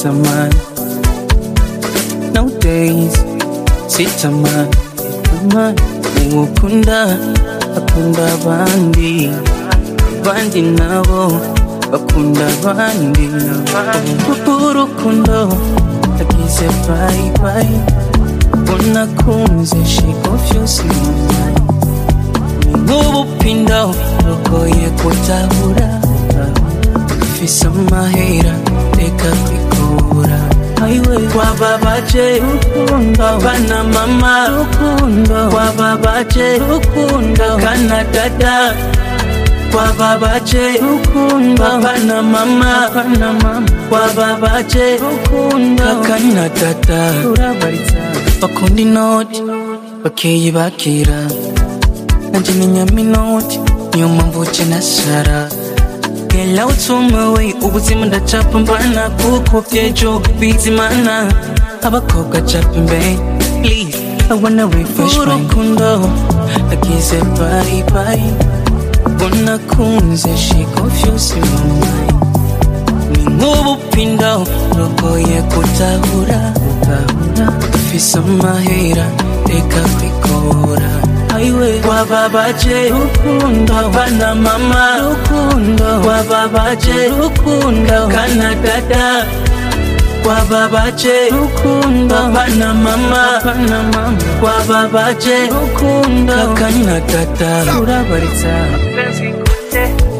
zamani nowadays sitamani tamani uwukunda akunda abandi abandi nabo bakunda abandi urukundo agize bayi bayi unakunze she confuse me nk'ubupindo rugoye kutabura ufise amahera reka kwikura ayiwe wababaje rukundo bana mama rukundo wababaje rukundo kana dada wababaje rukundo bana mama bana mama wababaje rukundo kana dada urabaritsa bakunda inoti bakeyi bakira nanje ni nyaminoti niyo mpamvu uce nasara Gela utumawe ubuzima ndacapa mbana kuko byejo bizimana abakobwa capa imbere please I wanna refresh my urukundo agize bye bye unakunze she confuse my mind ni nk'ubupindo rugoye gutahura ufise amahera reka kwikora aiwe wababaje rukundo bana mama rukundo wababaje rukundo kana dada wababaje rukundo bana mama bana mama wababaje rukundo kana dada urabaritsa penzi kute